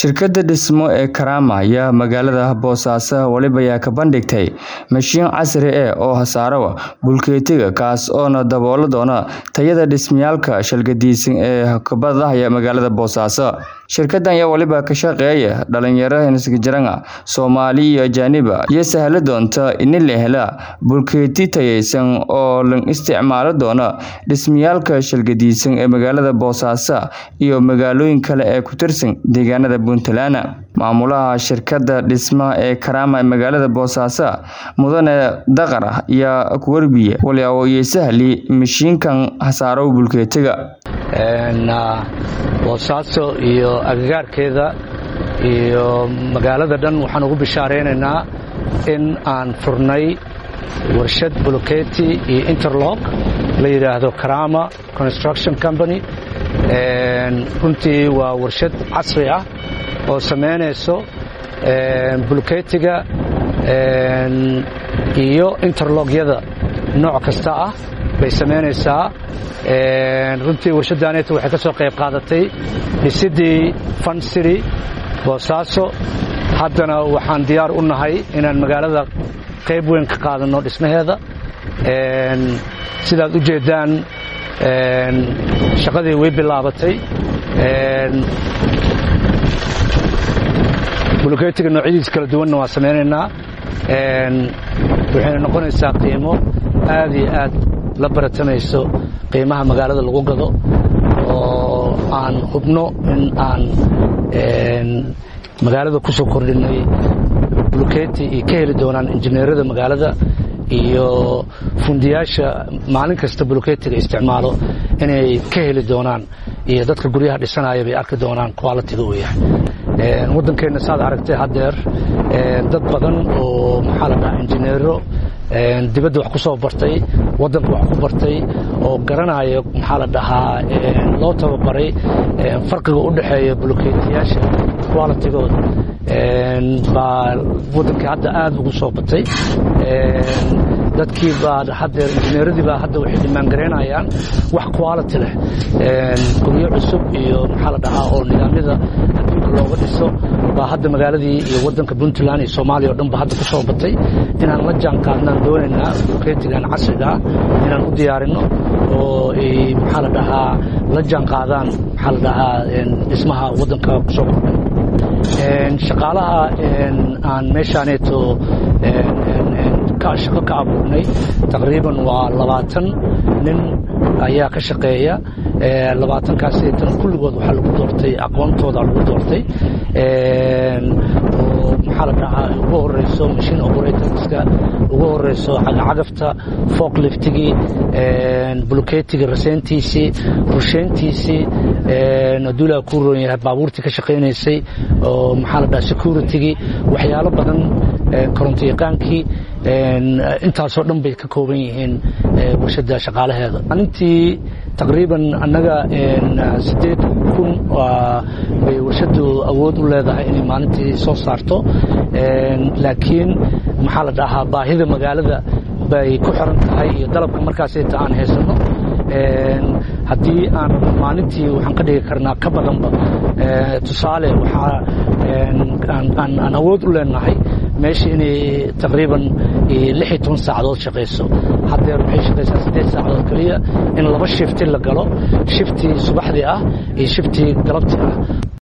Shirkadda dhismo ee Karama ayaa magaalada Boosaaso waliba ka bandhigtay mashiin casri ah oo saara bulkeetiga kaas oo dabooli doona tayada dhismayaasha shaqadiisan ee ka badaya magaalada Boosaaso. Shirkaddan ayaa waliba ka shaqeeya dhalinyaro Isgaarjiraan Soomaali iyo ajaanib iyo sahli doonta in la helo bulkeeti tayaysan oo la isticmaali doono dhismayaasha shaqadiisan ee magaalada Boosaaso iyo magaalooyin kale ee ku tirsan deegaanada Puntland. Maamulaha shirkadda dhismaha ee Karama ee magaalada Boosaaso Mudane Daqar ayaa ku warbiyay waliba uu sahli mashiinkan saaro bulkeetiga. boosaaso iyo agagaarkeeda iyo magaalada dhan waxaan ugu bishaareynanaa in aan furnay warshad buloketi iyo interlock la yidhaahdo karama construction company runtii waa warshad casri ah oo samaynayso buloketiga iyo interlockyada nooc kasta ah bay samaynaysaa runtii warshaddaaneta waxay ka soo qayb qaadatay dhisidii fun city boosaaso haddana waxaan diyaar u nahay inaan magaalada qayb weyn ka qaadanno dhismaheeda sidaad u jeeddaan shaqadii way bilaabatay buloketiga noocyadiis kala duwanna waa samaynaynaa waxayna noqonaysaa qiimo aad iyo aad la baratamayso qiimaha magaalada lagu gado oo aan hubno in aan magaalada ku soo kordhinay buloketi iyo ka heli doonaan injineerada magaalada iyo fundiyaasha maalin kasta buloketiga isticmaalo inay ka heli doonaan iyo dadka guryaha dhisanaya bay arki doonaan qualitiga uu yahay waddankeenna saad aragtay haddeer dad badan oo maxaa la dhahaa injineero dibadda wax ku soo bartay waddanka wax ku bartay oo garanaya maxaa la dhahaa loo tababaray farqiga u dhexeeya buloketiyaasha qualitigooda baa waddankii hadda aad ugu soo batay dadkii baa haddeer injineeradii baa hadda waxay dhimaangaraynayaan wax quality leh guryo cusub iyo maxaa la dhahaa oo nidaamyada adduunka looga dhiso baa hadda magaaladii iyo waddanka puntland iyo soomaaliya o dhan ba hadda ku soo batay inaan la jaan qaadnaan doonaynaa buloketigan casriga ah inaan u diyaarinno oo ay maxaa la dhahaa la jaan qaadaan maxaa la dhahaa dhismaha waddanka ku soo kordhay shaqaalaha aan meeshaaneeto shaqo ka abuurnay taqriiban waa labaatan nin ayaa ka shaqeeya labaatankaastan kulligood waxaa lagu doortay aqoontooda lagu doortay oo maxaa la dhahaa ugu horeyso machine operatorska ugu horeyso cagacagafta forkliftigii buloketiga raseyntiisii rusheyntiisii aduulaa ku roon yahay baabuurtii ka shaqaynaysay oo maxaa la dhahaa securitygii waxyaalo badan koronto yaqaankii intaasoo dhan bay ka kooban yihiin warshadda shaqaalaheeda maalintii taqriiban annaga siddeed kun bay warshaddu awood u leedahay inay maalintii soo saarto laakiin maxaa la dhahaa baahida magaalada bay ku xiran tahay iyo dalabka markaasayta aan haysanno haddii aan maalintii waxaan ka dhigi karnaa ka badanba tusaale waxaa aan awood u leenahay meesha inay taqriiban lix iyo toban saacadood shaqayso haddeer waxay shaqaysaa siddeed saacadood keliya in laba shifti la galo shiftii subaxdii ah iyo shiftii galabtii ah